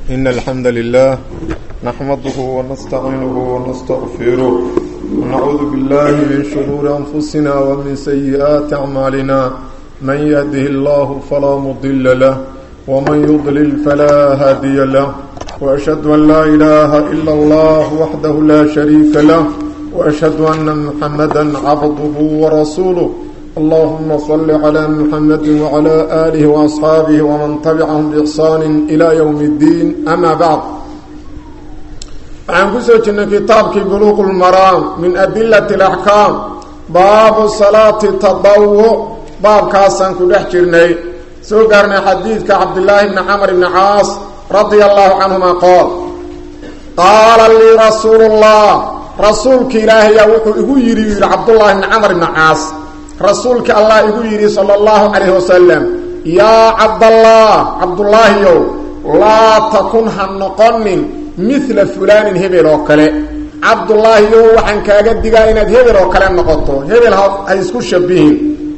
إن الحمد لله نحمده ونستعينه ونستغفره ونعوذ بالله من شرور أنفسنا ومن سيئات أعمالنا من يهده الله فلا مضل له ومن يضلل فلا هادي له وأشهد أن لا إله إلا الله وحده لا شريك له وأشهد أن محمدا عبده ورسوله اللهم صل على محمد وعلى آله وأصحابه ومن تبعهم بإحسان إلى يوم الدين أما بعد عن كسوة كتابك بلوغ المرام من أدلة الأحكام باب صلاة التضوع باب كاسان كدحجرني سوقرنا حديثك عبد الله بن عمر بن عاص رضي الله عنهما قال قال لي رسول الله رسولك إلهي وحو إغو يري عبد الله بن عمر بن عاص rasuulka allah igu yidhi sala allahu calayhi wasalam yaa cabdallah cabdullaahiyow laa takun ha noqonin midla fulaanin hebel oo kale cabdullaahiyow waxaan kaaga digaa inaad hebel oo kale noqoto hebel ha isku shabihin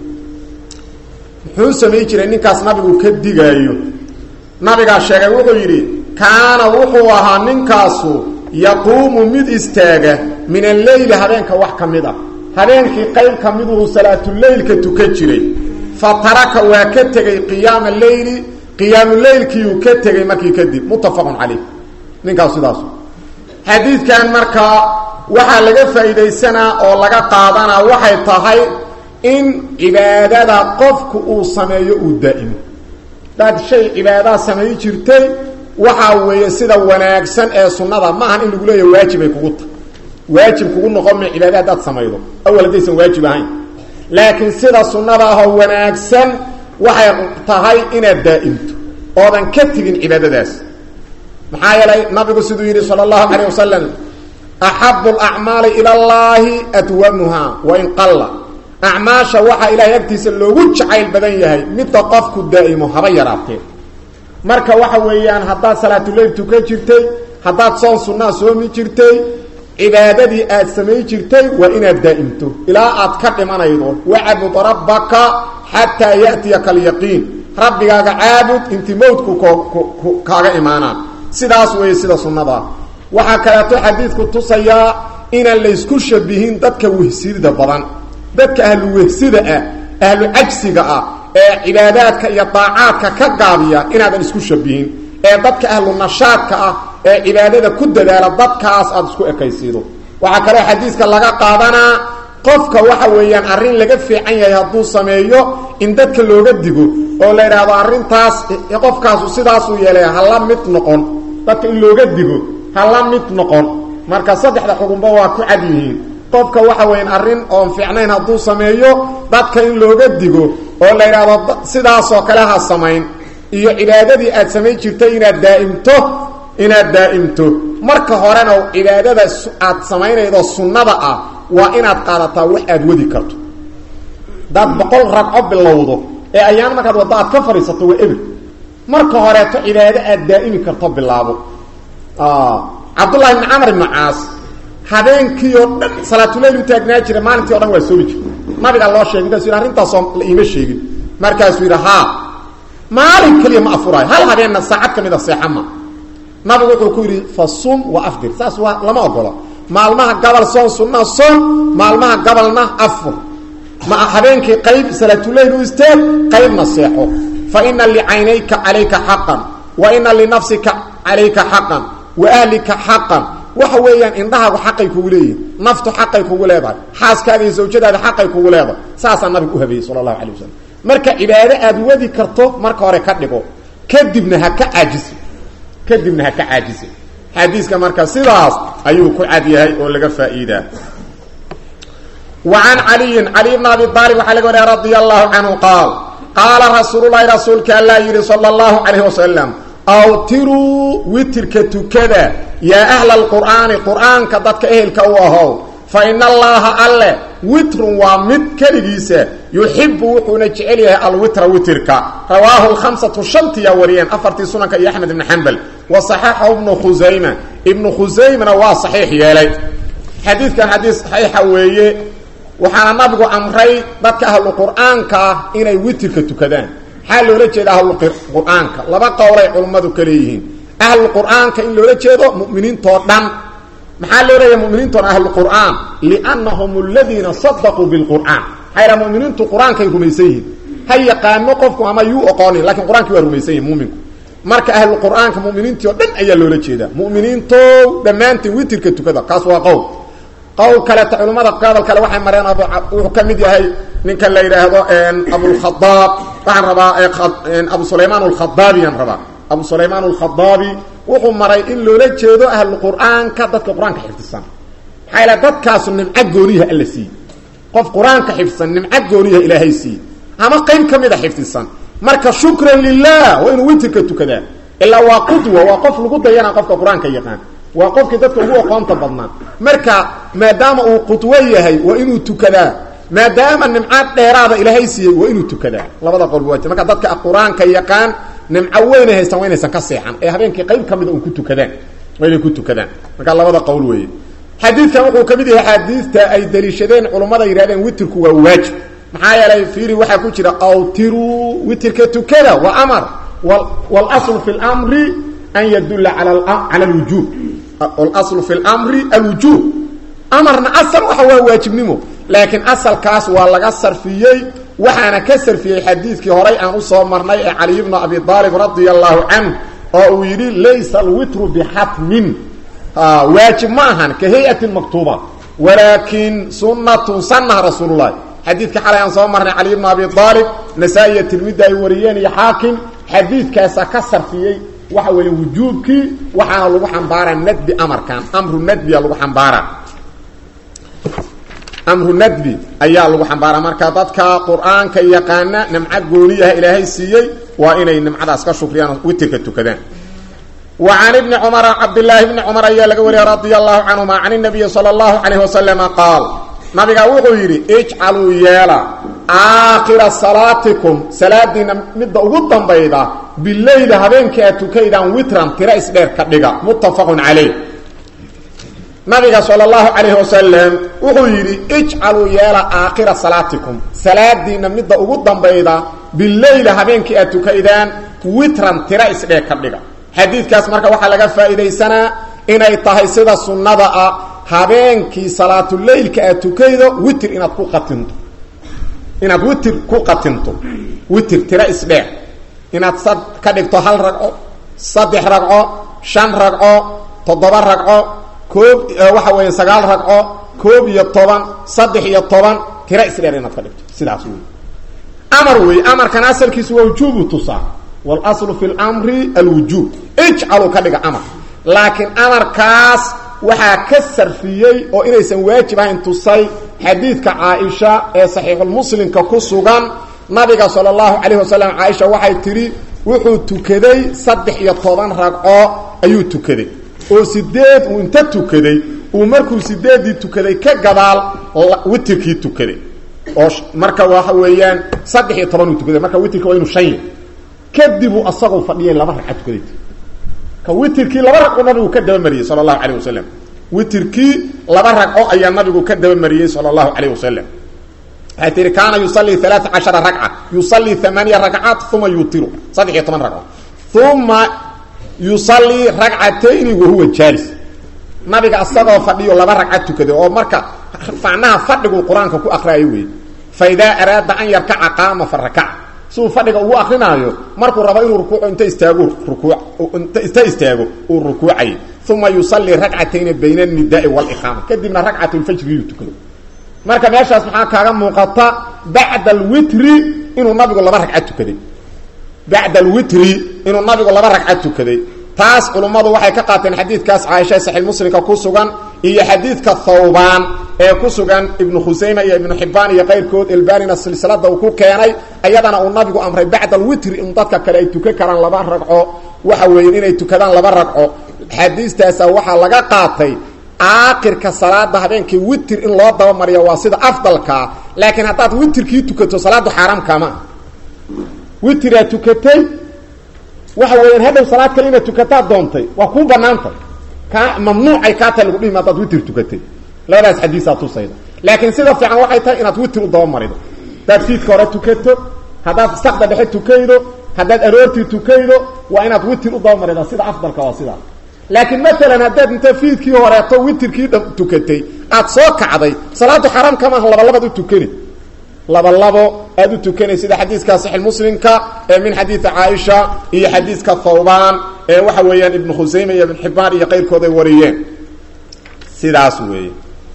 muxuu samayn jiray ninkaas nabigu ka digaayo nabigaa sheegay wuxuu yidhi kaana wuxuu ahaa ninkaasu yaquumu mid istaaga min alleyli habeenka wax ka mid a habeenkii qayb ka miduu salaatuleylka tukan jiray fa taraka waa ka tegey qiyaama leyli qiyaamuleylkiiuu ka tegey markii kadib muttafaqun calayh ninkaas sidaas xadiidkan markaa waxaa laga faa'iidaysanaa oo laga qaadanaa waxay tahay in cibaadada qofku uu sameeyo uu daa'imo hadaad shay cibaadaa samayn jirtay waxaa weeye sida wanaagsan ee sunnada maahan in lagu leeya waajibay kugu tahay waajib kugu noqon ma cibaada haddaad samaydo awal haddaysan waajib ahayn laakiin sida sunnada ahoo wanaagsan waxay tahay inaad daa'imto oodan ka tegin cibaadadaas maxaa yeelay nabigu siduu yidhi sala allahu calayh wasalam axabu alacmaali ila allaahi adwamuhaa wain qalla acmaasha waxaa ilaahay agtiisa loogu jacayl badan yahay midda qofku daa'imo haba yaraatee marka waxa weeyaan haddaad salaatuleyl tukan jirtay haddaad soon sunnaa soomi jirtay cibaadadii aad samayn jirtay waa inaad daa'imto ilaa aad ka dhimanaydo wacbud rabbaka xataa ya'tiyaka alyaqiin rabbigaaga caabud inti mowdku kaaga imaanaan sidaas weeye sida sunnadaa waxaa kaleeto xadiidku tusayaa inaan laysku shabihin dadka wehsida badan dadka ahlu wehsida ah ahlu cajsiga ah ee cibaadaadka iyo daacaadka ka gaabiya inaadan isku shabihin ee dadka ahlu nashaadka ah ee cibaadada ku dadaala dadkaas aada isku ekaysiido waxaa kaloo xadiiska laga qaadanaa qofka waxa weeyaan arrin laga fiican yahay hadduu sameeyo in dadka looga digo oo la yidhaahdo arrintaas qofkaasu sidaasuu yeelay hala mid noqon dadka in looga digo hala mid noqon marka saddexda xugunba waa ku cad yihiin qofka waxa weeyaan arrin oon fiicnayn hadduu sameeyo dadka in looga digo oo la yidhaahdo sidaasoo kale ha samayn iyo cibaadadii aad samayn jirtay inaad daa'imto inaad daa'imto marka horena cibaadada aad samaynaydo sunnada ah waa inaad qaadataa wax aad wadi karto hadaad boqol ragco bilowdo ee ayaan markaad waddo aad ka fadhiisato waa eber marka horeeto cibaado aad daa'imi karto bilaabo cabdullahi ibni camar ibnu caas habeenkii oo dhan salaatuleyl u taagnaa jira maalintii o dhan waa soomi jira nabigaa loo sheegay markasu yidhi arrintaasoo la iima sheegin markaasuu yidhi haa maalin keliya ma afuraayo hal habeenna saacad ka mid a seexama nabigu wuxuu ku yidhi fa sum wa afdir saas waa lama ogolo maalmaha gabal soon sunnaa soon maalmaha gabalna afur ma habeenkii qayb salaatuleyl u isteeg qaybna seexo fa ina licaynayka calayka xaqan wa ina linafsika calayka xaqan wa ahlika xaqan waxa weeyaan indhahaagu xaqay kugu leeyihin naftu xaqay kugu leedahay xaaskaaga iyo zawjadaada xaqay kugu leedahay saasaa nabigu u habeeyey sala allahu calay wasalam marka cibaado aad wadi karto marka hore ka dhigo kadibna ha ka caajisi kadibna ha ka caajisi xadiiska marka sidaas ayuu ku cad yahay oo laga faa'iidaa wa can caliyin cali bna abi aalib waxaa laga wariya radia allahu canhu qaal qaala rasuululahi rasuulka allaa yidhi sala allahu calayh wasalam awtiruu witirka tukada yaa ahla alqur'aani qur'aanka dadka ehelka u ahow fa ina allaaha alle witrun waa mid keligiisa yuxibu wuxuuna jecel yahay alwitra witirka rawaahu lkhamsatu shantiyaa wariyeen afartii sunanka iyo axmed ibni xambal wa saxaxahu ibnu khusayma ibnu khusaymana waa saxiix yeelay xadiidkan xadiis saxiixa weeye waxaana nabigu amray dadka ahlu qur'aanka ah inay witirka tukadaan maxaa loola jeeda ahlu qur'aanka laba qowlay culummadu ka leeyihiin ahlulqur'aanka in loola jeedo mu'miniintoo dhan maxaa loo leeyahay muminiintuna ahlulqur'aan liannahum aladiina sadaquu bilqur'aan maxaa yidhaha muminiintu qur-aankay rumaysan yihiin ha yaqaano qofku ama yuu oqoonin lakin qur-aankii waa rumaysan yihin muminku marka ahlulqur'aanka muminiintii o dhan ayaa loola jeedaa mu'miniintow dhammaantiin witirka tukada kaas waa qowl qowl kaleeta culimmada hadal kale waxay mareen wuxuu ka mid yahay ninka la yidhaahdo abulkhadaab waxaan rabaa abu sulaymaan alkhadaabiyaan rabaa abu sulaymaan alkhadaabi wuxuu maray in loola jeedo ahlulqur'aanka dadka qur-aanka xifdisan maxaa yala dadkaasu nimco gooniyaha alla siiyey qof qur-aanka xifdisan nimco gooniyaha ilaahay siiyey ama qayb ka mid a xifdisan marka shukran lilah waa inuu witirka tukadaa ilaa waa qudwa waa qof lagu dayana qofka qur-aanka yaqaan waa qofkii dadka ugu aqoonta badnaa marka maadaama uu qudwo yahay waa inuu tukadaa maadaama nimcaad dheeraada ilaahay siiyey waa inuu tukadaa labada qolba waa marka dadka qur-aanka yaqaan nimco weyna haystaan waa inaysan ka seexan ee habeenkii qayb ka mida un ku tukadaan waa inay ku tukadaan marka labada qowl weeye xadiidkan wuxuu ka mid yahay axaadiista ay daliishadeen culummada yidhahdeen witirku waa waajib maxaa yeelay fiiri waxaa ku jira awtiruu witirka tukada waa amar wاlaslu fi اlmri an yadulla cala اlwujuub wاlaslu fi اlmri alwujuub amarna asal waxa waa waajibnimo laakiin asalkaas waa laga sarfiyey waxaana ka sarfiyey xadiidkii horay aan usoo marnay ee caliy bnu abi aalib radia allahu canh oo uu yidhi laysa alwitru bixatmin waajib ma ahan ka hay-atin maktuuba walaakin sunatun sanaha rasuul lahi xadiidka xalay aan soo marnay caliy bnu abi aalib nasaa-i iyo tirmidi ay wariyeen iyo xaakim xadiidkaasa ka sarfiyey waxa weeye wujuubkii waxaana lagu xambaaraa nadbi amarkan amru nadbiya lagu xambaaraa amru nadbi ayaa lagu xambaaraa marka dadka qur-aanka yaqaana nimco gooniyaha ilaahay siiyey waa inay nimcadaas ka shukriyaan witirka tukadaan wa can ibni cumara cabdillaahi bni cumar ayaa laga wariyay radia allahu canhuma can nabiyi sala allahu calayh wasalama qaal nabiga wuxuu yidhi ijcaluu yeela aakhira salaatikum salaadiina midda ugu dambayda bileyla habeenkii aad tukaydaan witran tiro isdheer ka dhiga muttafaqun calayh nabiga sala allahu calayhi wasalam wuxuu yidhi ijcaluu yeela aakhira salaatikum salaadiina midda ugu dambayda bileyla habeenkii aad tukaydaan witran tiro isdheer ka dhiga xadiidkaas marka waxaa laga faa'iidaysanaa inay tahay sida sunnada ah habeenkii salaatuleylka aad tukaydo witir inaad ku qatinto inaad witir ku qatinto witir tiro isdheer inaad sad ka dhigto hal ragco saddex ragco shan ragco toddoba ragco koob waxa weeye sagaal ragco koob iyo toban saddex iyo toban tiro isdheer inaad ka dhigto sidaas wey amar wey amarkan asalkiisu waa wujuubu tusaa wاlaslu fi اlmri alwujuub ijcaluu ka dhiga amar laakiin amarkaas waxaa ka sarfiyey oo inaysan waajib ahayn tusay xadiidka caaisha ee saxiixulmuslimka ku sugan nabiga sala allahu calayh wasalam caaisha waxay tidhi wuxuu tukaday saddex iyo toban ragco ayuu tukaday oo sideed uu inta tukaday uu markuu sideeddii tukaday ka gadaal witirkii tukaday oo marka waxa weeyaan saddex iyo toban uu tukaday marka witirka waa inu shan yahy kadibuu asagoo fadhiyay laba ragca tukaday ka witirkii laba ragco nabigu ka dabamariyey sala allahu calayh wasalam witirkii laba ragco ayaa nabigu ka dabamariyey sala allahu calayh wasalam waxay tihi kaana yusalii alaaa cashara ragca yusalii amaaniya ragcaat uma yutiru saddex iyo toban ragco uma yusalii ragcatayni wahuwa jaalis nabiga asagoo fadhiyo laba ragca tukaday oo marka macnaha fadhigu qur-aanka ku akriyaayo wey fa idaa araada an yarkaca qaama fa rakaca siuu fadhiga ugu akrinaayo markuu rabo inuu rukuuco inta istaago rukuu inta istaago uu rukuucay uma yusalii ragcatayni bayna anidaai waliqaama kadibna ragcatulfajriyuu tukado marka meeshaas maxaa kaaga muuqata bacda alwitri inuu nabigu laba ragca tukaday bacda alwitri inuu nabigu laba ragca tukaday taas culummadu waxay ka qaateen xadiidkaas caaisha saxiix muslimka ku sugan iyo xadiidka thawbaan ee ku sugan ibnu khusayma iyo ibnu xibbaan iyo qayrkood elbanina silsilada uu ku keenay ayadana uu nabigu amray bacda alwitri in dadka kale ay tukan karaan laba ragco waxa weeye inay tukadaan laba ragco xadiistaasa waxaa laga qaatay aakhirka salaada habeenkii witir in loo dabamariyo waa sida afdalkaa laakiin haddaad witirkii tukato salaaddu xaaraamkaama witiraad tukatay waxa weeyaan hadhow salaad kale inaad tukataa doontay waa kuu banaantay ka mamnuucay kaa tahay lagu dhihim haddaad witir tukatay labadaas xadiisaa tusayda laakiin sida fiican waxay tahay inaad witir u dabamarido haddaad fiidka hore tukato haddaad sakda dhexe tukaydo haddaad aroortii tukaydo waa inaad witir u dabamarida sida afdalka waa sidaa laakiin maalan haddaad inta fiidkii horeeto witirkii dha tukatay aad soo kacday salaadu xaraam kamaaha labalabaad u tukani labalabo aad u tukanay sida xadiiska saxi muslimka ee min xadiidi caaisha iyo xadiiska thawbaan ee waxa weeyaan ibnu khusayme iyo ibn xibaan iyo qayrkood ay wariyeen sidaas weeye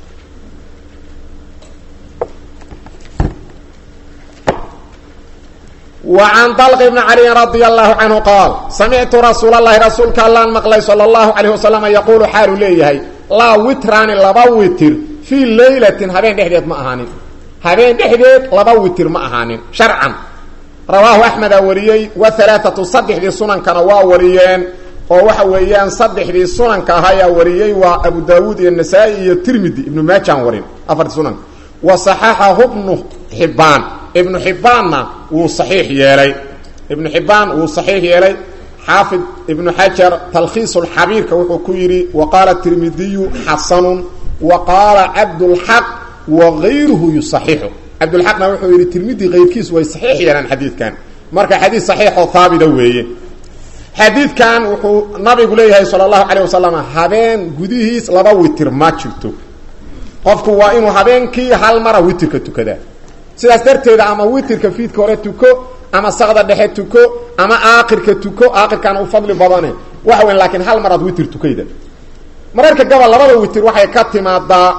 وعن طلق بن علي رضي الله عنه قال سمعت رسول الله رسولك الله مقلي صلى الله عليه وسلم يقول حال ليه لا وتران لبا وتر في ليلة هبين دحديد ما أهانين هبين دحديد لبا وتر ما أهانين شرعا رواه أحمد وريي وثلاثة صدح دي سنن كان وريين ووحا ويان صدح دي سنن كهايا وريي وأبو داود النسائي الترمذي ابن ماجان ورين أفر سنن وصححه ابن حبان ibnu xibbaanna wuu saxiix yeelay ibnu xibbaan wuu saxiix yeelay xaafid ibnu xajar talkhiisulxabiirka wuxuu ku yidhi wa qaala tirmidiyu xasanun wa qaala cabdulxaq wa gayruhu yusaxixu cabdulxaqna wuxuu yidhi tirmidi kayrkiisu way saxiix yeelaan xadiidkan marka xadiid saxiixoo haabita weeye xadiidkan wuxuu nabigu leeyahay sala allahu calayh wasalam habeen gudihiis laba witir ma jirto qofku waa inuu habeenkii hal mara witirka tukadaa sidaas darteeda ama witirka fiidka hore tuko ama sakda dhexe tuko ama aakirka tuko aakirkaana u fadli badane waxa weyn laakiin hal maraad witir tukayda mararka gabal labada witir waxay ka timaadaa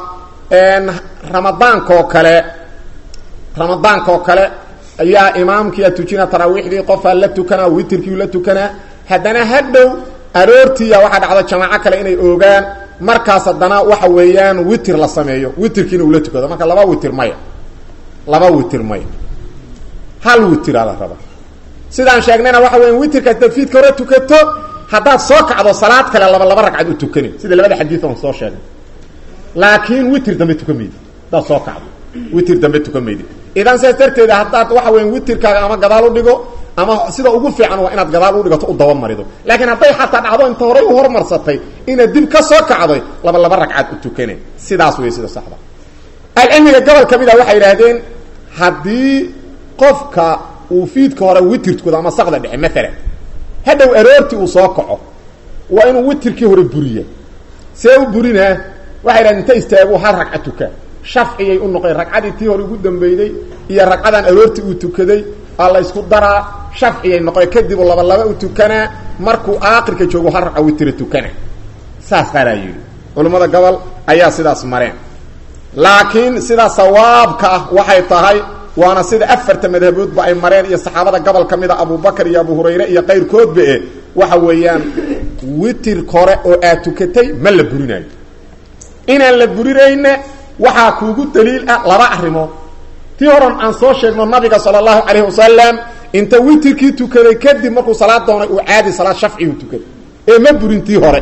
ramadaankaoo kale ramadaankaoo kale ayaa imaamkiia tujina taraawiixdii qofaa la tukanaa witirkiiu la tukanaa haddana hadhow aroortiiya waxaa dhacda jamaaco kale inay oogaan markaas haddana waxa weeyaan witir la sameeyo witirkiina uu la tukado marka laba witir maya laba witir maya hal witiraa la raba sidaan sheegnayna waxa weya witirka hadaad fiidka hore tukato haddaad soo kacdo salaad kale laba laba ragcad u tukani sida labada xadiid on soo sheegnay laakiin witir dambe tukan maydi haddaad soo kacdo witir dambe tukan maydi idan sidaas darteeda haddaad waxa weya witirkaaga ama gadaal u dhigo ama sida ugu fiican waa inaad gadaal u dhigato u dabamarido laakiin hadday xataa dhacdo inta horay u hormarsatay inaad dib ka soo kacday laba laba ragcad u tukane sidaas wey sida saxda alcilmiga gobol ka mid a waxay yidhaahdeen haddii qofka uu fiidka hore witir tukado ama sakda dhexe maalan hadhow aroortii uu soo kaco waa inuu witirkii hore buriya see u burinaa waxay yidhahdeen inta istaagu hal ragca tukaa shafciyay u noqeen ragcadii tii hore ugu dambeyday iyo ragcadan aroortii uu tukaday aa la ysku daraa shafciyay noqoe kadib laba laba u tukanaa markuu aakirka joogo hal ragca witira tukana saas qaaraa yidhi culammada gobol ayaa sidaas mareen laakiin sida sawaabka ah waxay tahay waana sida afarta madhaboodba ay mareen iyo saxaabada gobol ka mid a abubakar iyo abu hurayre iyo qayrkoodba e waxa weeyaan witir hore oo aad tukatay ma la burinayo inaan la burinayna waxaa kuugu daliil ah laba arrimood tii horan aan soo sheegno nabiga sala allahu calayhi wasalam inta witirkii tukaday kadib markuu salaad doonay uu caadi salaad shafcigu tukaday ee ma burin tii hore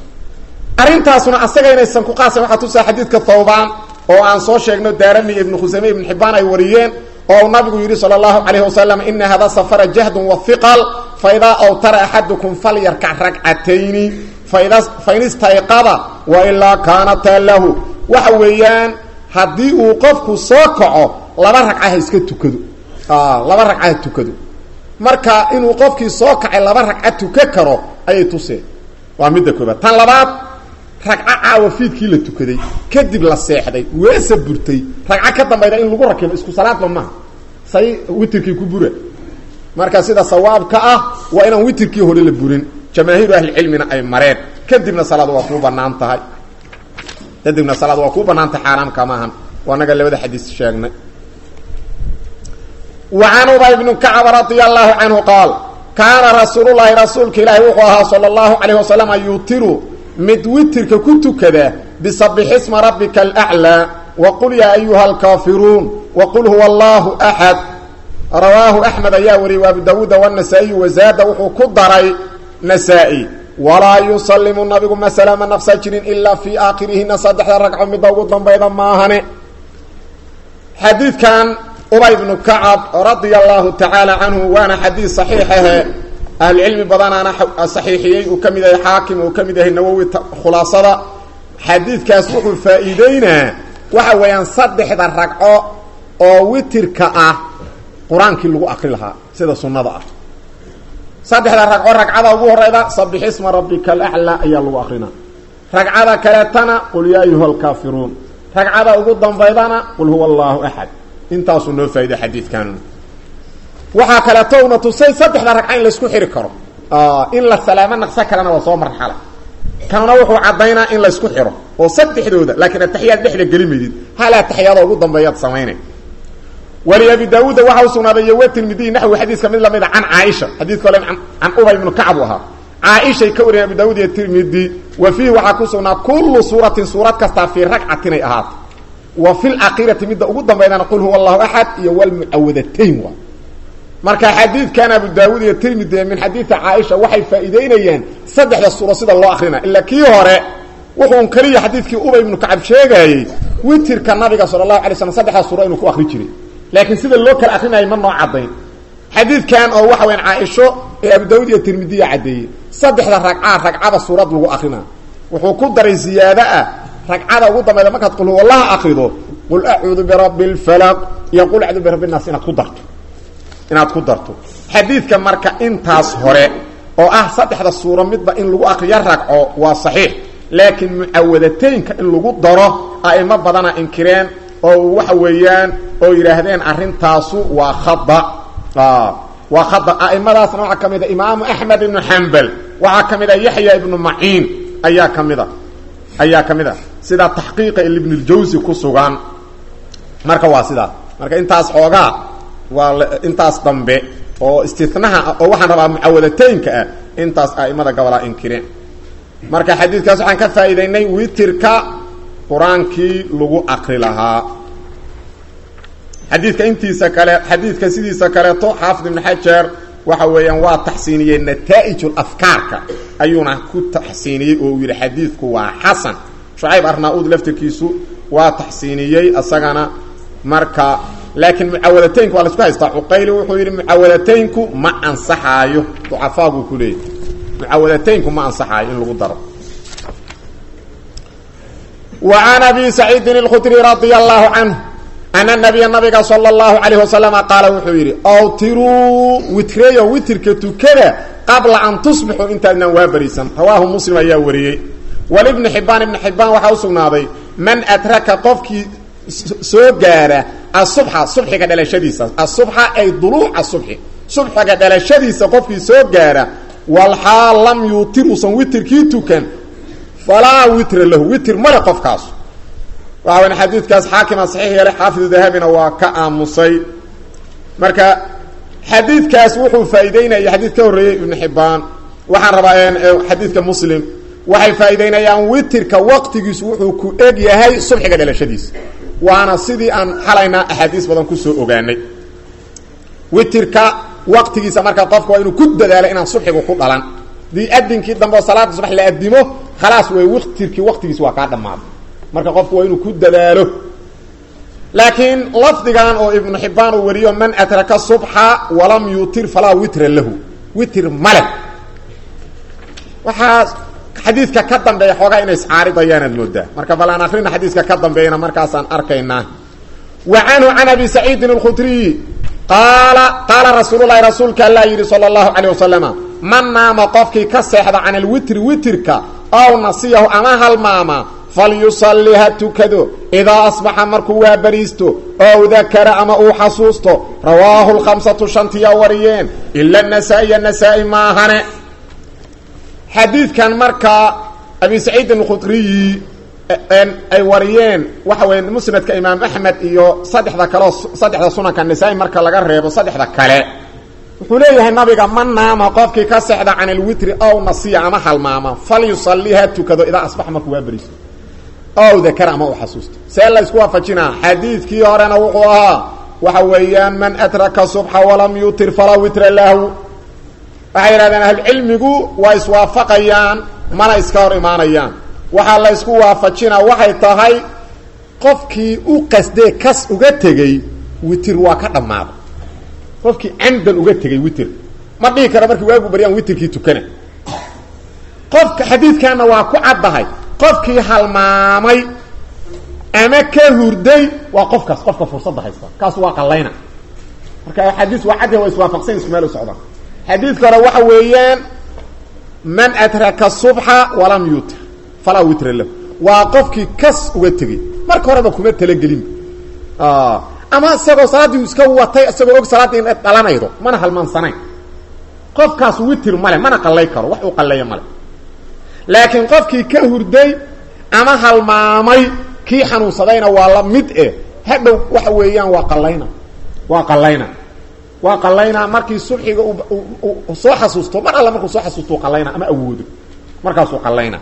arrintaasuna asaga inaysan ku qaasan waxaa tusaa xadiidka thawbaan oo aan soo sheegno daarami ibnu khusayme ibnu xibaan ay wariyeen oo nabigu yidhi sala allahu calayhi wasalam ina hada safara jahdun wahiqal faidaa awtara axadukum falyarkac ragcatayni faida fain istayqada wailaa kaanataa lahu waxa weeyaan haddii uu qofku soo kaco laba ragcaha iska tukado laba ragcaha tukado marka inuu qofkii soo kacay laba ragca tuka karo ayay tuseen waa midda koobaad tan labaad ragco caawa fiidkii la tukaday kadib la seexday weesa burtay ragco ka dambayda in lagu rakibo isku salaadba maaha say witirkii ku bura marka sida sawaabka ah waa inaan witirkii hore la burin jamaahiiru ahlicilmina ay mareen kadibna salaad waa kuu banaan tahay kadibna salaad waa kuu banaan tahay xaaraamka maahan waa naga labada xadiis sheegnay وعن أبي بن كعب رضي الله عنه قال كان رسول الله رسولك إلهي وقوها صلى الله عليه وسلم يوتر مد وترك كنت كذا بصبح اسم ربك الأعلى وقل يا أيها الكافرون وقل هو الله أحد رواه أحمد ياوري وابو داود والنسائي وزاد وحو كدري نسائي ولا يسلم النبي مسلم نفس جرين إلا في آخره نصدح الرقع من داود بيضا ماهنه حديث كان أبي بن كعب رضي الله تعالى عنه وانا حديث صحيحه أهل العلم بدانا أنا صحيحيي وكمده حاكم وكمده النووي خلاصة حديث كاسوح الفائدين وحويان صدح ذا الرقع أو وترك أه قرآن كله أقري لها سيدة سنة أه saddexda ragco ragcada ugu horeyda sabix isma rabbika alaclaa ayaa lagu akrinaa ragcada kaleetana qul yaa ayuha alkaafiruun ragcada ugu dambaydana qul huwa allahu axad intaasuu noo faa'iday xadiidkan waxaa kaleeto una tusay saddexda ragca in laysku xiri karo in la salaamo naqso kalena waa soo marxala kanuna wuxuu caddaynaa in laysku xiro oo saddexdooda laakiin ataxiyaad dhexda geli maydid hal ataxiyaada ugu dambeeyaad samaynay wali abi daauuda waxa u sugnaaday iyo watirmidiy naxwi xadiiska mid lamida can caaisha xadiidka ole can ubay ibnu kacb u ahaa caaishay ka wariyeen abu daauud iyo tirmidi wa fiihi waxaa ku sugnaa kullu suuratin suurad kastaa fii ragcatin ay ahaato wa fi lakhirati midda ugu dambaydana qul huwa allahu axad iyo walmucawadatayn waa marka xadiidkan abu daawuud iyo tirmidi min xadiidi caaisha waxay faa'iideynayaan saddexda suuro sida loo akrina ilaa kii hore wuxuun keliya xadiidkii ubay ibnu kacab sheegaayey witirka nabiga sala allahu alay slam saddexda suuro inuu ku akri jiray laakiin sida loo kala akrinayay ma noo caddayn xadiidkan oo waxa weyan caaisho ee abu daawud iyo tirmidiya caddeeyey saddexda ragcaa ragcada suurad lagu akrina wuxuu ku daray ziyaado ah ragcada ugu dambayda markaad qul huwallaha akrido qul acuudu birabbi lfalaq iyo qul acuudu birabbi nnaas inaad ku darto inaad ku darto xadiidka marka intaas hore oo ah saddexda suuro midba in lagu akriyo ragco waa saxiix laakiin mucawadataynka in lagu daro a'imo badana inkireen oo waxa weeyaan oo yidhaahdeen arrintaasu waa khada waa khada a'imadaasna waxaa ka mid a imaamu axmed ibnu xambal waxaa ka mid a yaxya ibnu maciin ayaa ka mid a ayaa ka mid a sida taxqiiqa ibn اljawsi ku sugan marka waa sidaas marka intaas xoogaa waa intaas dambe oo istinaha ah oo waxaan rabaa mucawadataynka ah intaas a'imada gobolaa inkireen marka xadiidkaas waxaan ka faa'iidaynay witirka qur-aankii lagu akri lahaa xadiidka intiisa kale xadiidka sidiisa kaleeto xaafid ibn xajar waxa weeyaan waa taxsiiniyey nataa'ij afkaarka ayuuna ku taxsiiniyey oo uu yidhi xadiidku waa xasan shucayb arnaa-uud laftirkiisu waa taxsiiniyey isagana marka laakiin mucawadataynku waa la isku haystaa cuqayli wuxuu yidhi mucawadataynku ma ansaxaayo ducafaa buu ku leeyahy mucawadataynku ma ansaxaayo in lagu daro wa can abi saciidin اlkhudri radia allahu canhu ana nabiya nabiga sala اllahu calayh wasalama qaala wuxuu yidhi awtiruu witreyo witirka tukada qabla an tusbixuu intaadnaan waa bariisan rawaahu muslim ayaa wariyey walibni xibaan ibni xibaan waxaa u sugnaaday man adraka qofkii soo gaara asubxa subxiga dhalashadiisa asubxa ay duluuca subxi subxiga dhalashadiisa qofkii soo gaara walxaal lam yuutir uusan witirkii tukan falaa witra lahu witir male qofkaas waxa weyn xadiidkaas xaakima saxiix yeelay xaafidu dahabina waa ka aamusay marka xadiidkaas wuxuu faa'iideynaya xadiid ka horreeyey ibnu xibbaan waxaan rabaa xadiidka muslim waxay faa'iideynayaan witirka waqtigiisu wuxuu ku eg yahay subxiga dhalashadiisa waana sidii aan xalayna axaadiis badan kusoo ogaanay witirka waqtigiisa marka qofka waa inuu ku dadaalo inaan subxigu ku dhalan dii adinkii dambe oo salaada subax la adimo khalaas wey witirkii waqtigiisa waa kaa dhammaaday marka qofku waa inuu ku dadaalo laakiin lafdigan oo ibnu xibbaan uu wariyo man atraka subxa walam yutir falaa witra lahu witir male waxaa xadiidka ka dambeeya xoogaa inay iscaaridayaanaad moodaa marka bal aan akrina xadiiska ka dambeeyana markaasaan arkaynaa wa canhu can abi saciidin اlkhudriyi qaala qaala rasuululahi rasuulka allaa yidhi sala allahu calayh wasalama man naama qofkii ka seexda can alwitri witirka ow nasiyahu ama halmaama falyusalli ha tukado idaa asbaxa markuu waa bariisto ow dakara ama uu xasuusto rawaahu lkhamsatu shantiyaa wariyeen ila nasaa-iya nasaa-i maahane xadiidkan markaa abi saciidin alkhudriyi ay wariyeen waxa weya musnadka imaam axmed iyo saddexda kaleo saddexda sunanka nasaa-i marka laga reebo saddexda kale wuxuu leeyahay nabiga ma naama qofkii ka sexda can alwitri ow nasiya ama halmaama falyusalli ha tukado idaa asbaxa markuu waa beriisto ow dakara ama uu xasuusto see la isku waafajinaa xadiidkii horena wuxuu ahaa waxa weeyaan man adraka subxa walam yutir falaa witra lahu waxay yidhahdeen ahlucilmigu waa iswaafaqayaan mana iska hor imaanayaan waxaa la ysku waafajinaa waxay tahay qofkii u qasdee kas uga tegey witir waa ka dhammaaday qofkii camdan uga tegey witir ma dhihi kara markii waagu baryaan witirkii tukana qofka xadiidkaana waa ku caddahay qofkii halmaamay ama ka hurday waa qofkaas qofka fursadda haysta kaas waa qallayna marka axaadiis waa caddi waa iswaafaqsan isku meel u socdaan xadiidka hore waxa weeyaan man adraka subxa walam yutir falaa witra lahu waa qofkii kas uga tegey marka horeba kuma talagelinba ama isagoo salaaddii iska watay isagoo og salaaddii in dhalanaydo mana halmaansanayn qofkaas witir male mana qallay karo wax uu qalleeyo male laakiin qofkii ka hurday ama halmaamay kii xanuunsadayna waa la mid eh hadhow waxa weeyaan waa qallayna waa qallayna waa qallaynaa markii subxiga soo xasuusto mar alla markuu soo xasuusto qallayna ama awoodo markaasuu qallayna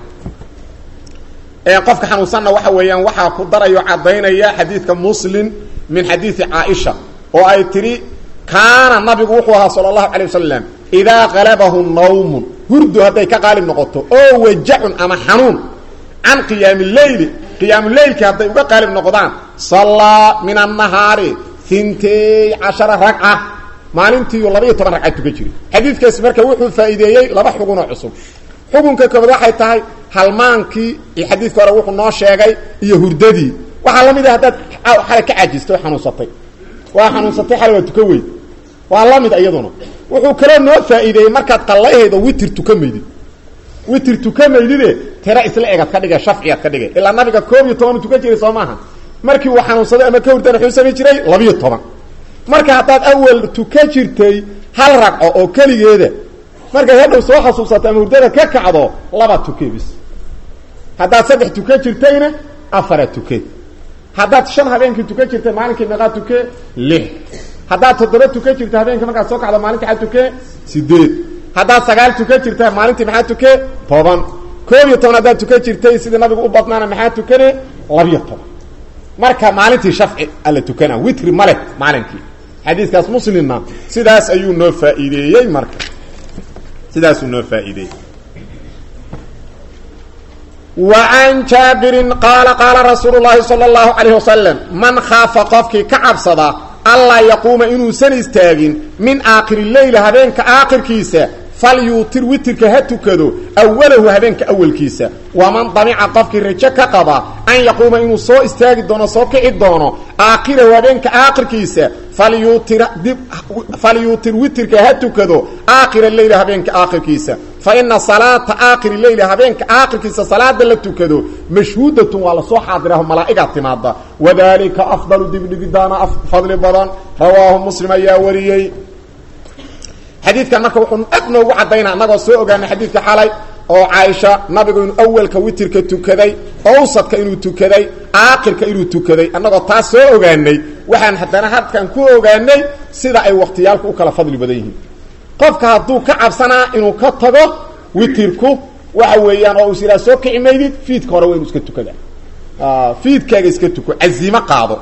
qofka xanuunsanna waxa weeyaan waxaa ku darayo caddaynaya xadiidka muslim min xadiidi caaisha oo ay tidhi kaana nabigu wuxuu ahaa sala allahu calay wasalam idaa qalabahu nawmun hurdu hadday ka qaalib noqoto oo wajacun ama xanuun can qiyaami leyli qiyaamuleylki hadday uga qaalib noqdaan sallaa min annahaari hintay cashara ragca maalintiiyu labaiyo toban ragcad tukan jiri xadiidkaasi marka wuxuu faa'iideeyey laba xugunoo cusub xukunka koobaad waxay tahay halmaankii iyo xadiidka hore wuxuu noo sheegay iyo hurdadii waxaa la mid ah haddaad xalay ka caajistay oo xanuunsatay waa xanuunsatay xalay waa tukan weyd waa la mid iyaduna wuxuu kaloo noo faa'iideeyey markaad qallayhaydo witir tuka maydid witir tuka maydide tira isla egaad ka dhigay shafciyaad ka dhigay ilaa nabiga koob iyo toban u tukan jiray soo maaha markii uu xanuunsaday ama ka hurdana wuxuu samayn jiray labiyo toban marka haddaad awal tuka jirtay hal ragco oo keligeeda markaad hadhow soo xasuusato ama hurdada ka kacdo laba tuke bis haddaad saddex tuka jirtayna afara tuke haddaad shan habeenkii tukan jirtay maalinkii meeqaa tuke lix haddaad toddoba tukan jirta habeenkii markaad soo kacdo maalintii maxaa tuke sideed haddaad sagaal tukan jirta maalintii maxaa tuke toban koob iyo toban haddaad tukan jirtay sidii nabigu u badnaana maxaa tukane labiyo toban marka maalintii shafci alla tukana witri male maalinkii xadiiskaas muslimna sidaas ayuu noo faa'iideeyey marka sidaasuu noo faa'iideeyey وعن jاaبiر qاaل qاaلa رasuuل اللahi صلى الله عليه وسلم maن khaafa qofkii ka cabsada anlaa yaquuma inuusan istaagin min aakhiri leyl habeenka aakhirkiisa falyuutir witirka ha tukado awalahu habeenka awalkiisa waman damica qofkii rajo ka qaba an yaquuma inuu soo istaagi doono soo kici doono aakhirahu habeenka aakhirkiisa falyuutir dib falyuutir witirka ha tukado aakhira leyl habeenka aakhirkiisa fa ina salaata aakhiri leyli habeenka aakhirkiisa salaada la tukado mashhuudatun waa lasoo xaadiraho malaa'igaa timaada wadalika afdalu dibdhigidaana fadli badan rawaahu muslim ayaa wariyey xadiidkan marka wuxuu aad noogu caddaynaa annagoo soo ogaanay xadiidka xalay oo caaisha nabigu inuu awalka witirka tukaday owsadka inuu tukaday aakhirka inuu tukaday annagoo taas soo ogaanay waxaan haddana hadkan ku ogaanay sida ay wakhtiyaalku u kala fadli badan yihiin qofka hadduu ka cabsanaa inuu ka tago witirku waxa weeyaan oo is yidhaha soo kici maydid fiidka hore waa inu iska tukada fiidkaaga iska tuko caziime qaado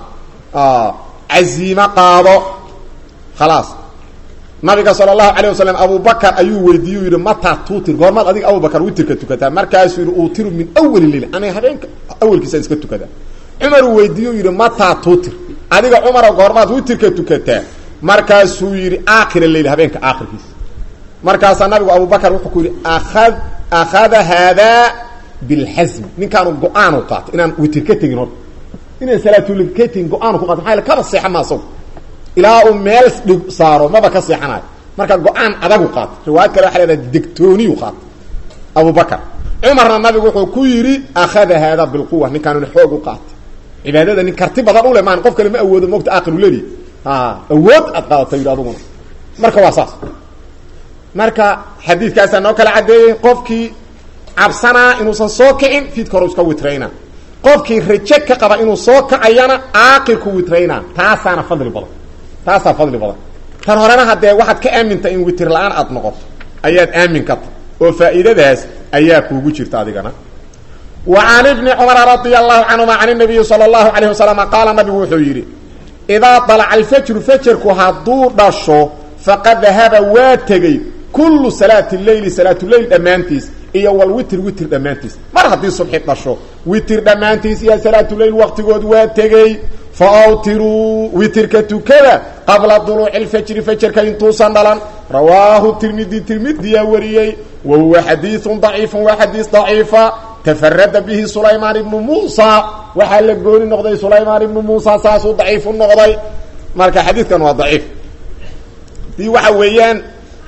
caziime qaado khalaas nabiga sala allahu calayh wasalam abubakar ayuu weydiiye u yidhi mataa tuutir goormaad adiga abubakar witirka tukataa markaasuu yidhi uutiru min awali leyl aniga habeenka awalkiisaan iska tukadaa cumaruu weydiiye u yidhi mataa tuutir adiga cumara goormaad witirka tukataa markaasuu yidhi aakhira leyl habeenka aakhirkiisa markaasaa nabigu abubakar wuxuu ku yidhi aad akhada haadaa bilxasmi ninkaanu go-aanu qaatay inaan witir ka tegin horta inaan salaatulil ka tegin go-aanu ku qaatay maaa kaba seexa ma asagu ilaa uu meel dhig saaro maba ka seexanayo marka go-aan adagu qaatay riwaayad kale waxa leedahay degtooniyu qaatay abubakar cumarna nabigu wuxuu ku yidhi akhada haadaa bilquwa ninkaanuna xoog u qaatay cibaadada nin karti badan u le maan qof kale ma awoodo mogta aakhiru leli awood aad qaadata yidhi aduguna marka waa saas marka xadiidkaasaa noo kala caddeeyey qofkii cabsanaa inuusan soo kicin fiidka hore iska witrayna qofkii raje ka qaba inuu soo kacayana aakirku witrayna taasaana fadli badan taasaa fadli badan tan horena haddee waxaad ka aaminta in witir la-aan aad noqoto ayaad aamin ka ta oo faa'iidadaas ayaa kuugu jirta adigana wa can ibni cumara radia allahu canhuma can nabiyi sala allahu calayh wasalam qaala nabigu wuxuu yidhi idaa dalaca alfajru fajarku hadduu dhasho faqad dahaba waa tegey kullu salaati leyli salaatuleyl dhammaantiis iyo walwitr witr dhammaantiis mar haddii subxi dhasho witr dhammaantiis iyo salaatuleyl waqtigood waa tegey fa awtiruu witirka tukada qabla duluuci lfajri fajarka intuusan dhalan rawaahu tirmidi tirmidiyaa wariyey wa huwa xadiiun daciifun waa xadiis daciifa tafarada bihi sulaymaan ibnu muusa waxaa la gooni noqday sulaymaan ibnu muusa saasuu daciifu noqday marka xadiidkan waa daciif dii waxa weeyaan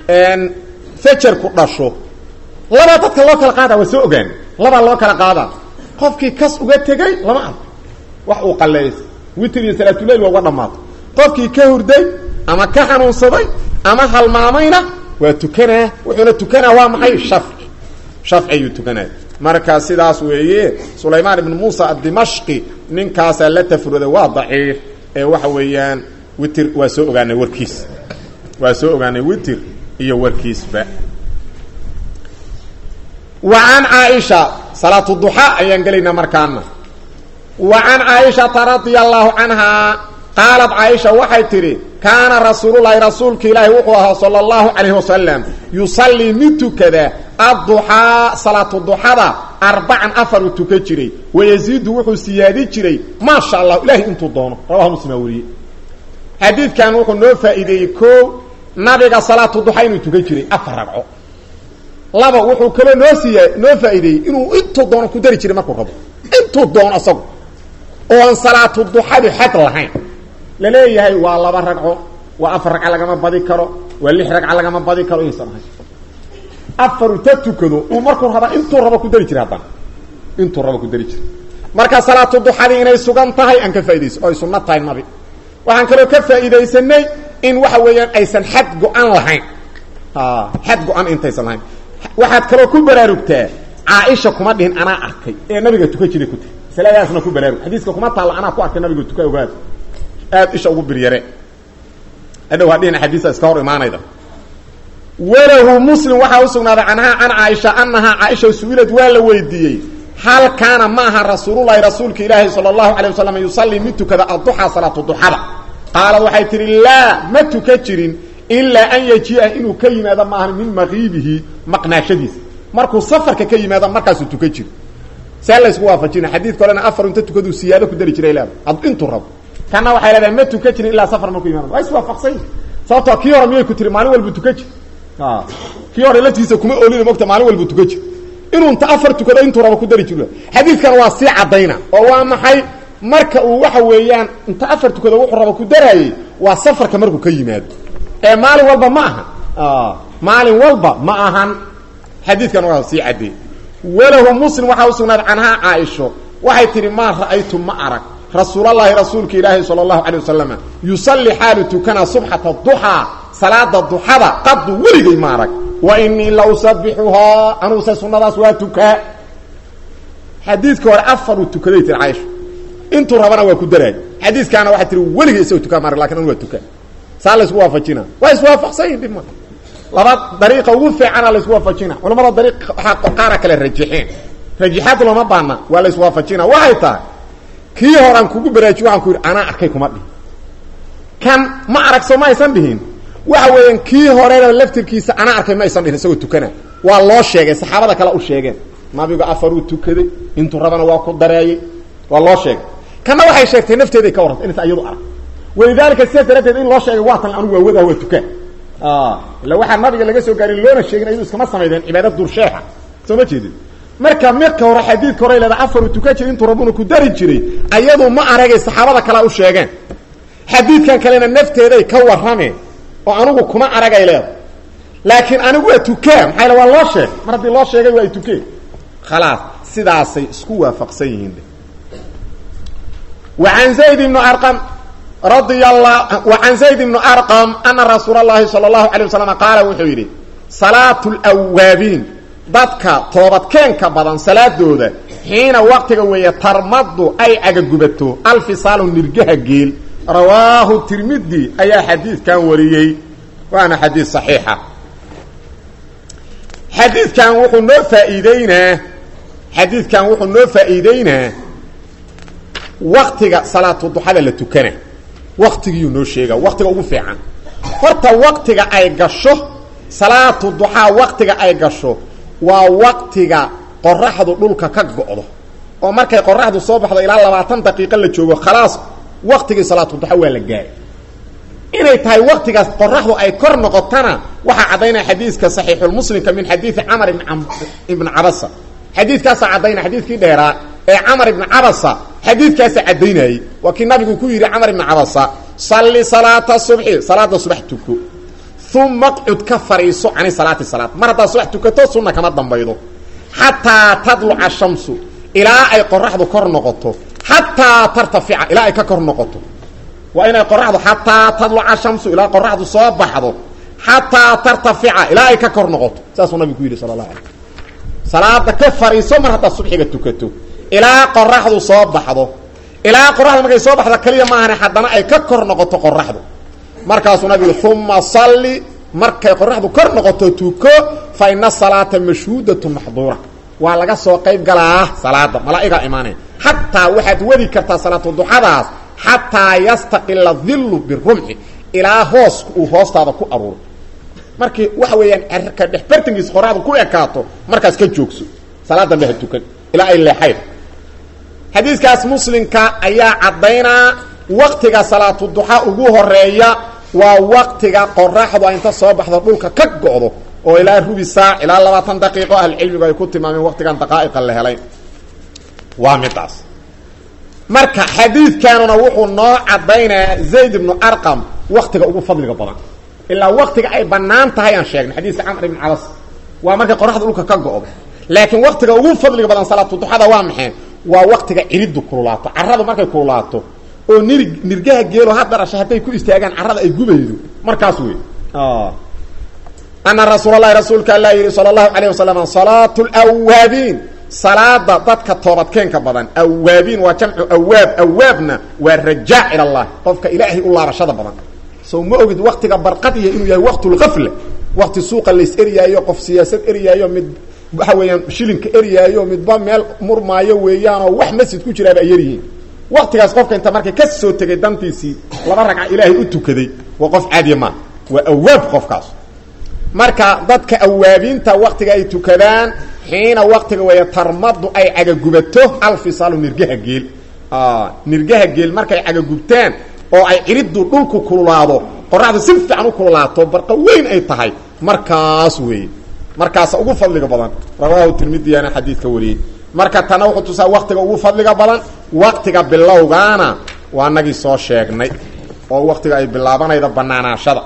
fajarku dhasho labaa dadka loo kala qaada waa soo ogaan labaa loo kala qaadaa qofkii kas uga tegay lama arko wax uu qaleeys witr iyo salaatulail waa uga dhamaato qofkii ka hurday ama ka xanuunsaday ama halmaamayna waa tukanaa wuxuuna tukanaa waa maxay shafci shafci ayuu tukanaya marka sidaas weeye sulaymaan ibn muusa adimashqi ninkaasaa la tafruday waa daciif ee waxa weeyaan witr waa soo ogaanay warkiis waa soo ogaanay witr iyo warkiisba wa can caaisha salaatu duxa ayaan gelaynaa markaana wa can caaishata radia allahu canhaa qaalat caaisha waxay tidhi kaana rasuululahi rasuulka ilaahi wuxuu ahaa sala allahu calayhi wasalam yusallii mid tukada adduxaa salaatu duxada arbacan afar uu tukan jiray wayaziidu wuxuu siyaadi jiray maa sha allah ilahay intuu doono rawaha muslimaa wariyey xadiidkan wuxuu noo faa'iideeyey koo nabiga salaatu duxa inuu tukan jiray afar ragco laba wuxuu kaloo noo siiya noo faa'iideeyey inuu intuu doono ku dari jiray markuu rabo intuu doono isagu oo aan salaatu duxadu xad lahayn laleeyahay waa laba ragco waa afar ragca lagama badi karo waa lix ragca lagama badi karo inaysan ahayn afaru ta tukado uu markuu raba intuu rabo ku dari jira haddana intuu rabo ku dari jira marka salaatu duxadii inay sugan tahay aan ka faa'idayso oo ay sunno tahay nabi waxaan kaloo ka faa'iidaysanay in waxa weeyaan aysan xad go-an lahayn xad go-an intaysan lahayn waxaad kaloo ku baraarugtaa caaisha kuma dhihin anaa arkay ee nabiga tukan jiray ku tiri masaladaasna ku baraarug xadiiska kuma taalla anaa ku arkay nabiga tuka ogaad aad isha ugu biryare hadhow hadhihin axaadiisa iska hor imaanayda walahu muslim waxaa u sugnaaday canhaa can caaisha anahaa caaisha su-ilad waa la weydiiyey hal kaana ma aha rasuululahi rasuulka ilaahi sala allahu alay wasalam yusallii mid tukada adduxaa salaatu duxada qaalad waxay tihi laa ma tuka jirin ilaa an yajia inuu ka yimaado maahan min maqiibihi maqnaashadiisa markuu safarka ka yimaado markaasuu tuka jiro see laysku waafajina xadiidka olena afar inta tukaduu siyaado ku dari jiray leeda intuu rabo kana waxay leedahay ma tuka jirin ilaa safar markuu yimaado waa iswaafaqsany sababtoo kii hore miyay ku tiri maalin walbu tuka jir kii hore laftiisa kuma oolina mogta maalin walbu tuka jir inuu inta afar tukado intuu rabo ku dari jiro xadiidkan waa sii caddayna oo waa maxay marka uu waxa weeyaan inta afar tukado wuxuu rabo ku daraayey waa safarka markuu ka yimaado ee maalin walba ma ahan maalin walba ma ahan xadiidkan waa sii caddeey walahu muslim waxaa u sugnaaday canhaa caaisho waxay tihi maa ra'aytu ma arag rasuulallaahi rasuulka ilaahi sala allahu calay wasalam yusalli xaalu tukanaa subxata duxaa salaada duxada qadu weligay ma arag wa inii la usabixuhaa anuuse sunnadaas waa tukaa xadiidka hore afaruu tukaday tiri caaisha intuu rabana waa ku daraay xadiiskaana waxay tihi weligay isagoo tukaa maarag lakin anu waa tukaa saa laysku waafajina waa iswaafaqsanyin dhib ma laba dariiqa ugu fiicana laysku waafajina culamada dariiq waxaa qaara kale rajixeen rajixaad looma baana waa layswaafajina waxay tahay kii horaan kugu baraajiy waxaan ku yidhi anaa arkay kuma dhihin kan ma arag soo ma aysan dhihin waxa weeyaan kii horena laftirkiisa anaa arkay ma aysan dhihin isagoo tukana waa loo sheegay saxaabada kale u sheegeen nabigu afaruu tukaday intuu rabana waa ku dareeyey waa loo sheegay kanna waxay sheegtay nafteeday ka warrantay inaysa iyadu arag walidaalika sidaas daraadteed in loo sheegay waa tan anugu waa wadaa waa tukaa illa waxaa nabiga laga soo gaarin loona sheegin ayadu iskama samaydeen cibaada dursheexa soo ma jeedin marka midka hore xadiidka hore leeda afaru tukan jiray intuu rabuna ku dari jiray ayadu ma aragay saxaabada kalea u sheegeen xadiidkan kalena nafteeday ka warrameen oo anigu kuma aragay leeda laakiin anigu waa tukaa maxaa yale waa loo sheegay mar haddii loo sheegay waa ay tukeen khalaas sidaasay isku waafaqsan yihiin wa an zayd ibnu arqam radia allah wa can zayd ibnu arqam ana rasuula allahi sala allahu alay wasalam qaala wuxuu yidhi salaatu lwaabiin dadka toobadkeenka badan salaadooda xiina waqtiga weeye tarmadu ay cagagubato alfisaalu nirgaha geel rawaahu tirmidi ayaa xadiidkan wariyey waana xadiid saxiixa xadiidkan wuxuu noo faa'iideynaa xadiidkan wuxuu noo faa'iideynaa waktiga salaatu duxada la tukana waktigiyuu noo sheega waktiga ugu fiican horta waktiga ay gasho salaatu duxaa waktiga ay gasho waa waktiga qoraxdu dhulka ka go'do oo markay qoraxdu soo baxdo ilaa labaatan daqiiqo la joogo khalaas waktigii salaatu duxa waa la gaaray inay tahay waktigaas qoraxdu ay kor noqotana waxaa caddaynaya xadiiska saxiixulmuslimka min xadiidi camar ibn cabasa xadiidkaasaa caddaynaya xadiidkii dheeraa ee camar ibni cabasa xadiidkaasa caddaynayey waa kii nabigu ku yidhi camar ibni cabasa salli salaata subxi salaada subax tuko uma qcud ka fariiso cani salaati salaad mar haddaad subax tukato sunna kama dambaydo xataa tadluca shamsu ilaa ay qoraxdu kor noqoto xataa tartafica ilaa ay ka kor noqoto waa inay qoraxdu xataa tadluca shamsu ilaa qoraxdu soo baxdo xataa tartafica ilaa ay ka kor noqoto saasuu nabigu ku yidhi sala allahu alay salaada ka fariiso mar haddaad subxiga tukato ilaa qoraxdu soo baxdo ilaa qoraxdu markay soo baxdo kaliya maahane haddana ay ka kor noqoto qoraxdu markaasuu nabigu uma salli markay qoraxdu kor noqoto tuko fa ina salaata mashhuudatu maxduura waa laga soo qayb galaa salaada malaa'igaa imaanaya xataa waxaad wadi kartaa salaatu duxadaas xataa yastaqila dillu birumxi ilaa hoosku uu hoostaada ku aruuro markii waxa weeyaan cerka dhex bartankiisa qoraxdu ku ekaato markaas ka joogso salaada meha tukan ilaa ay leexayn xadiiskaas muslimka ayaa caddaynaa waktiga salaatu duxa ugu horeeya waa waktiga qoraxdu a inta soo baxdo dhulka ka go'do oo ilaa rubi saac ilaa labaatan daqiiqo ahlucilmigu ay ku tilmaameen waktigan daqaa'iqa la helay waa midaas marka xadiidkanuna wuxuu noo caddaynayaa zayd ibnu arqam waktiga ugu fadliga badan ilaa waktiga ay bannaan tahay aan sheegnay xadiiska camr ibn cabas waa markay qoraxda dhulka ka go'do laakiin waktiga ugu fadliga badan salaatu duxada waa maxay waa waktiga ciriddu kululaato carradu markay kululaato oo nir nirgaha geelo ha dharasha hadday ku istaagaan carrada ay gubaydo markaas wey ana rasuul allahi rasuulka alla yidhi sala allahu alayh wasalam salaatu lwaabiin salaada dadka toobadkeenka badan awaabiin waa jamcu awaab awaabna waa rajaac ila allah qofka ilaahay u laabashada badan so ma ogid waktiga barqadiya inuu yahay waqtulgafla wakti suuqa lays eryaayo qof siyaasad eryaayo mid waxa weeyaan shilinka eryaayo midba meel murmaayo weeyaanoo wax masjid ku jiraaba ay yaryihiin waktigaas qofka inta markay ka soo tegay dantiisii laba ragca ilaahay u tukaday waa qof caadiya maa waa awaab qofkaas marka dadka awaabiinta waktiga ay tukadaan xiina waktiga weeye tarmadu ay cagagubato alfisaalu nirgaha geel nirgaha geel markay cagagubtaan oo ay ciriddu dhulku kululaado qoraxdu si fiican u kululaato barqa weyn ay tahay markaas weeye markaasa ugu fadliga badan rawaahu tirmidiyaana xadiidka wariyey marka tana wuxuu tusaa waktiga ugu fadliga badan waktiga bilowgaana waa nagii soo sheegnay oo waktiga ay bilaabanayda banaanaashada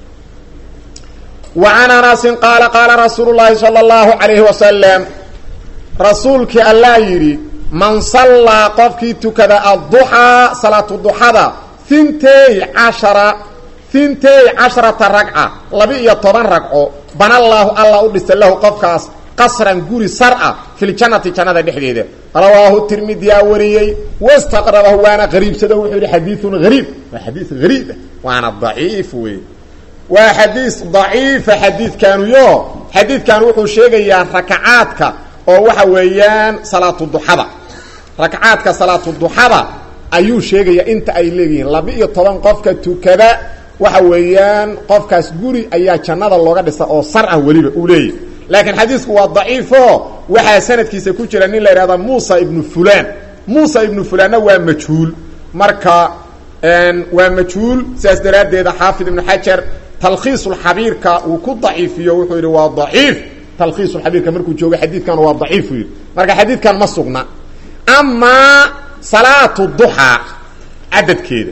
wa can anasin qaala qaala rasuulu llaahi sala allahu calayhi wasalam rasuulkii allaa yidhi man sallaa qofkii tukada adduxaa salaatu duxada hintey cashara hintey casharata ragca laba-iyo toban ragco banallaahu alla u dhisa lahu qofkaas qasran guri sar-a filjannati jannada dhexdeeda rawaahu tirmidiyaa wariyey wastaqrabahu waana qariibsado wuxuu yidhi xadiiun hariib waa xadiis hariib ah waana daciif wey waa xadiis daciifa xadiidkanuyo xadiidkan wuxuu sheegayaa rakacaadka oo waxa weeyaan salaatu duxada rakacaadka salaatu duxada ayuu sheegayaa inta ay leeyihiin laba-iyo toban qofka tukada waxa weeyaan qofkaas guri ayaa jannada looga dhisa oo sar ah weliba uu leeyahy laakiin xadiisku waa daciifo waxaa sanadkiisa ku jira nin la yidhahda muusa ibnu fulan muusa ibnu fulaanna waa majhuul marka waa majhuul sidaas daraaddeeda xaafid ibnu xajar talkhiisulxabiirka uu ku daciifiyo wuxuu yidhi waa daciif talkhiisulxabiirka markuu joogo xadiidkan waa daciif uu yidhi marka xadiidkan ma sugna amaa salaatu duxaa cadadkeeda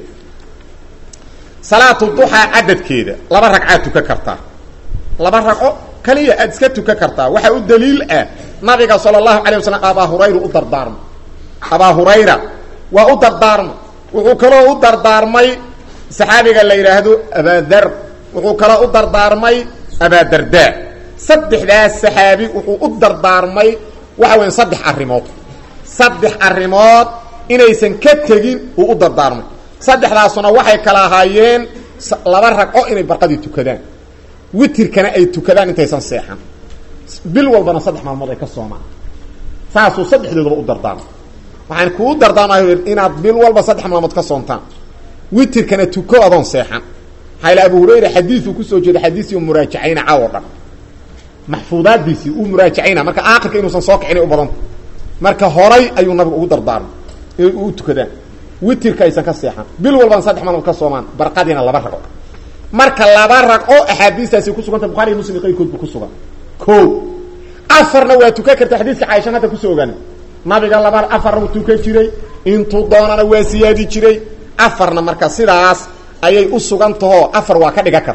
salaatu duxaa cadadkeeda laba ragcaad tukan kartaa laba ragco kaliya aad iska tukan kartaa waxaa u daliil ah nabiga sala allahu alay wasalam abaa hurayra u dardaarma abaa hurayra waa u dardaarma wuxuu kaloo u dardaarmay saxaabiga la yidhaahdo abaadar wuxuu kaloo u dardaarmay abaadardaa saddexdaas saxaabi wuxuu u dardaarmay waxa weya saddex arrimood saddex arrimood inaysan ka tegin uu u dardaarmay saddexdaasuna waxay kala ahaayeen laba ragco inay barqadii tukadaan witirkana ay tukadaan intaysan seexan bil walbana saddex maalmood ay ka soomaan saasuu saddexdoodaba u dardaarmay waxaan kuu dardaarmay inaad bil walba saddex maalmood ka soontaan witirkana tuko adoon seexan maxaa abu hurayra xadiiuu kusoo jeeda xadiisii u muraajacayna caawo dhan maxfuudaadiisii uu muraajacayna marka aakhirka inuusan soo kicina u badanta marka horay ayuu nabigu ugu dardaarmay inay u tukadaan witirka aysan ka seexan bil walbana saddex maalmood ka soomaan barqadiina laba ragco marka laba ragco axaadiistaasi kusuganta buxaari iyo muslim qayrkoodba ku sugan ko afarna waa tukan karta xadiiska caaishan hadda kusoo ogaana nabiga laba afarna u tukan jiray intuu doonana waa siyaadi jiray afarna marka sidaas ayay u sugan tahoo afar waa ka dhigan karta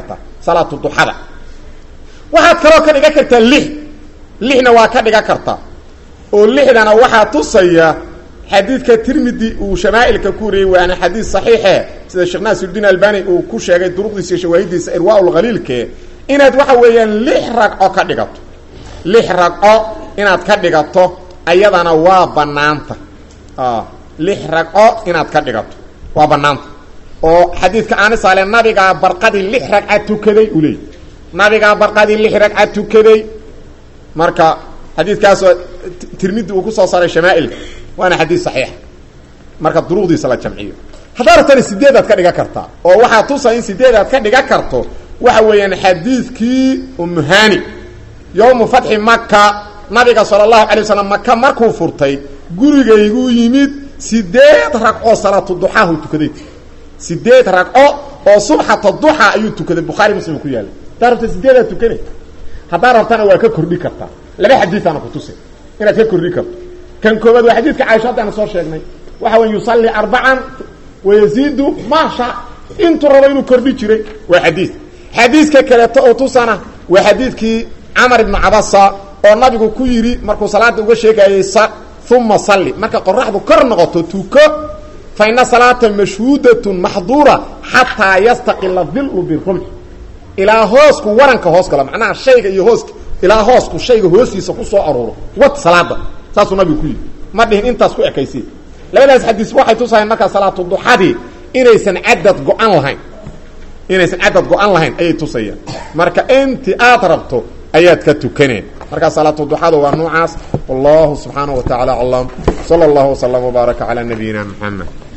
salaatu duxada waxaad kaloo ka dhigan kartaa lix lixna waa ka dhigan kartaa oo lixdana waxaa tusaya xadiidka tirmidi uu shamaa'ilka ku wariyey waana xadiid saxiixe sida sheekh naasirudiin albani uu ku sheegay duruqdiisa iyo shawaahidiisa irwaaulkhaliilke inaad waxa weeyaan lix ragco ka dhigato lix ragco inaad ka dhigato ayadana waa banaanta lix ragco inaad ka dhigato waa banaanta oo xadiidka aanisaale nabigaa barqadii lix ragca tukaday uu leeyay nabigaa barqadii lix ragca tukaday marka xadiidkaasoo tirmidi uu kusoo saaray shamaa'ilka waana xadiid saxiixa marka duruqdiisa la jamciyo haddaa rabtana sideedaad ka dhigan kartaa oo waxaa tusa in sideedaad ka dhigan karto waxa weeyaan xadiidkii umuhani yowmu fatxi maka nabiga sala allahu alay wasalam maka markuu furtay gurigayguu yimid sideed ragcoo salaatu duxaahu tukaday sideed ragco oo subxata duxa ayuu tukaday bukhaari muslim ku yaallay haddaa rabta sideedaad tukane haddaa rabtana waa ka kordhi kartaa laba xadiiaana kutusay inaad ka kordhi karto kan koobaad waa xadiidka caaisha haddaana soo sheegnay waxa wey yusalli arbacan wayaziidu maasha intuu rabo inuu kordhi jiray waa xadiid xadiidka kaleeto oo tusana waa xadiidkii camar ibnu cabasa oo nabigu ku yidhi markuu salaada uga sheegayey uma salli marka qoraxdu kor noqoto tuko fa ina salaata mashhuudatun maxduura xataa yastaqila dilu birumx ilaa hoosku waranka hoos galo macnaha shayga iyo hooska ilaa hoosku shayga hoostiisa ku soo aruuro wad salaada saasuu nabigu ku yidhi ma dhihin intaas ku ekaysi labadaas xadiis waxay tusahayn markaa salaatu duxadii inaysan cadad go-an lahayn inaysan cadad go-an lahayn ayay tusayaan marka inti aad rabto ayaad ka tukaneen markaa salaatu duxada waa noocaas wallahu subxaanaه wa taعala aclam salى اllahu وslm وbaaraka calى nabiyina mxamed